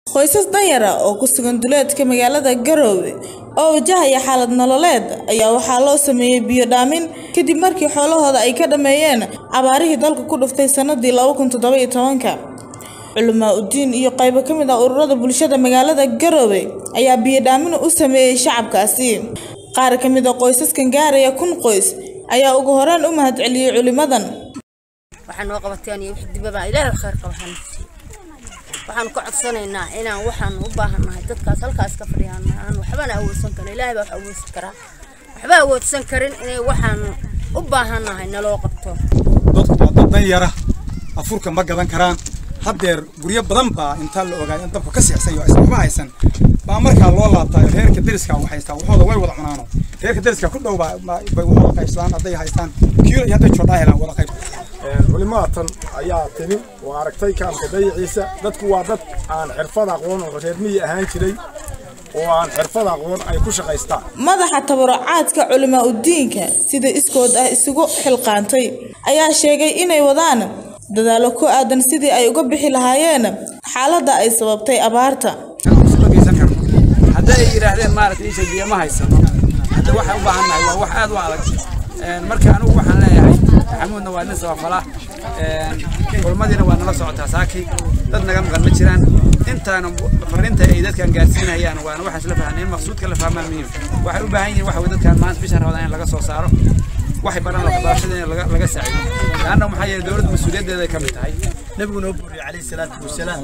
Qoysas danyar ah oo ku sugan duleedka magaalada Garowe oo wajahaya xaalad nololeed ayaa waxaa loo sameeyay biyo dhaamin kadib markii xoolahooda ay ka dhameeyeen abaarihii dalka ku dhuftay sanadii laba kun toddoba iyo tobanka. Culamaa udiin iyo qaybo ka mid ah ururada bulshada magaalada Garowe ayaa biyo dhaamin u sameeyay shacabkaasi. Qaar ka mid ah qoysaskan gaaraya kun qoys ayaa ugu horreyn u mahadceliyay culimadan. waxaa noo qabateen iyo wixii dibaba ilaahay khayr qaba hana siiyo waxaan ka codsanaynaa inaan waxaan u baahannahay dadkaas halkaas ka fadhiyaan aan waxbana awoodsan karin ilaahay baa wax awoodsan karaa waxba awoodsan karin inay waxaan u baahannahay naloo qabto dadku waa dad dan yara afurka ma gadan karaan haddeer guryo badan baa intaa la ogaaday in dabka ka seexsay oo aysan waxba haysan baa markaa loo laabtaayo reerka deriska wax haystaa waxooda way wada cunaano reerka deriska ku dhow baa baa- bay waxooda qaybsadaan hadday haystaan kiilo iyo hadday joodhaa helaan wada qayb culimaatan ayaa timi oo aragtay kaamka dayaciisa dadku waa dad aan xirfad aqoon oo reer miyi ahaan jiray oo aan xirfad aqoon ay ku shaqaystaan madaxa tabarucaadka culimaa udiinka sida iskood ah isugu xilqaantay ayaa sheegay inay wadaan dadaallo ku aadan sidii ay uga bixi lahaayeen xaaladda ay sababtay abaarta geysan karno hadday ay yidhaahdeen maaragtay isha biyo ma haysano hadda waxaan u baahannahay waa wax aad u adag Een, marka anigu waxaan leeyahay maxamuudna waa nin sabafala kulmadiina waa nala socotaa saaki dad naga maqan ma jiraan intaana fariinta ay dadkan gaarsiinayaan waana waxaan isla fahanay in maqsuudka la fahmaa muhiim waxay u baahan yihiin waxa way dadkan maanta bishan rabadaan in laga soo saaro waxay baran waxbarashada in laga laga saacido laanna maxaa yeelay dowladda mas-uuliyaddeeda ay ka mid tahay نبي نبوري عليه الصلاة والسلام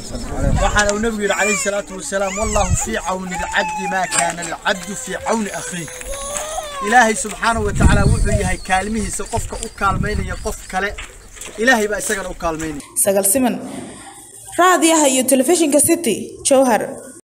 وحنا ونبي عليه الصلاة والسلام والله في عون العبد ما كان العبد في عون أخيه إلهي سبحانه وتعالى وحي هاي كالمه سقفك أكالمين يقف كلا إلهي بقى سجن أكالمين sagal siman raadiyaha iyo telefishinka city jowhar